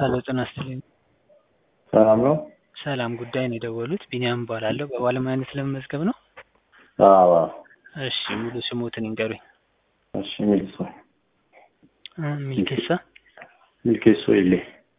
ሄሎ ጤና ይስጥልኝ። ሰላም ነው? ሰላም ጉዳይ ነው የደወሉት። ቢኒያም እባላለሁ። በባለሙያነት ለመመዝገብ ነው? አዎ። እሺ ሙሉ ስሞትን ይንገሩኝ። እሺ ሚልሶ እ ሚልኬሳ ሚልኬሶ ኢሌ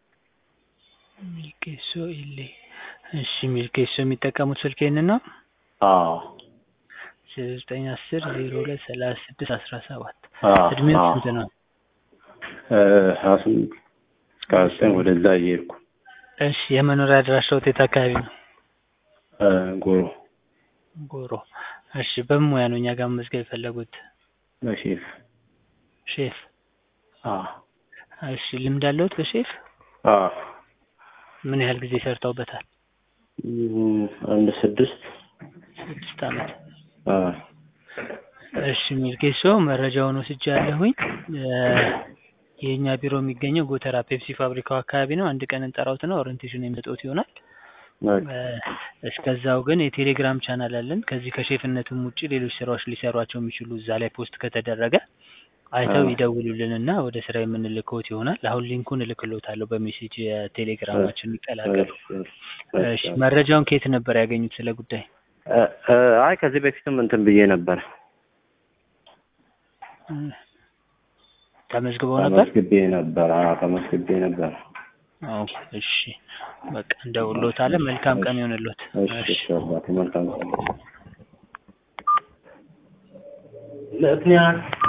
ሚልኬሶ ኢሌ። እሺ ሚልኬሶ የሚጠቀሙት ስልክ ይህንን ነው? አዎ። ዘጠኝ አስር ዜሮ ሁለት ሰላሳ ስድስት አስራ ሰባት አዎ፣ እድሜው አዎ። ስንት ነው? እ ሀያ ስምንት እስከ ሀያ ዘጠኝ ወደዛ እየሄድኩ እሺ የመኖሪያ አድራሻዎት የት አካባቢ ነው? እ ጎሮ ጎሮ። እሺ በምን ሙያ ነው እኛ ጋር መመዝገብ የፈለጉት? በሼፍ ሼፍ። አዎ እሺ ልምድ አለዎት በሼፍ? አዎ ምን ያህል ጊዜ ሰርተውበታል? እም፣ አንድ ስድስት ስድስት ዓመት። አዎ እሺ ሚልኬሶ መረጃውን ወስጃለሁኝ። እ የእኛ ቢሮ የሚገኘው ጎተራ ፔፕሲ ፋብሪካው አካባቢ ነው። አንድ ቀን እንጠራውትና ኦሪንቴሽን የሚሰጡት ይሆናል። በቃ እ እስከዛው ግን የቴሌግራም ቻናል አለን። ከዚህ ከሼፍነትም ውጭ ሌሎች ስራዎች ሊሰሯቸው የሚችሉ እዛ ላይ ፖስት ከተደረገ አይተው አዎ። ይደውሉልንና ወደ ስራ የምንልክዎት ይሆናል። አሁን ሊንኩን እልክልዎታለሁ በሜሴጅ የቴሌግራማችን ይቀላቀሉ። እሺ፣ እሺ መረጃውን ከየት ነበር ያገኙት ስለ ጉዳይ? እ እ አይ ከዚህ በፊትም እንትን ብዬ ነበር እ ተመዝግበው ነበር? ተመዝግቤ ነበር። አዎ ተመዝግቤ ነበር። አዎ እሺ በቃ እንደውልዎታለን። መልካም ቀን ይሆንልዎት። እሺ እሺ አባቴ መልካም ቀን። ምክንያት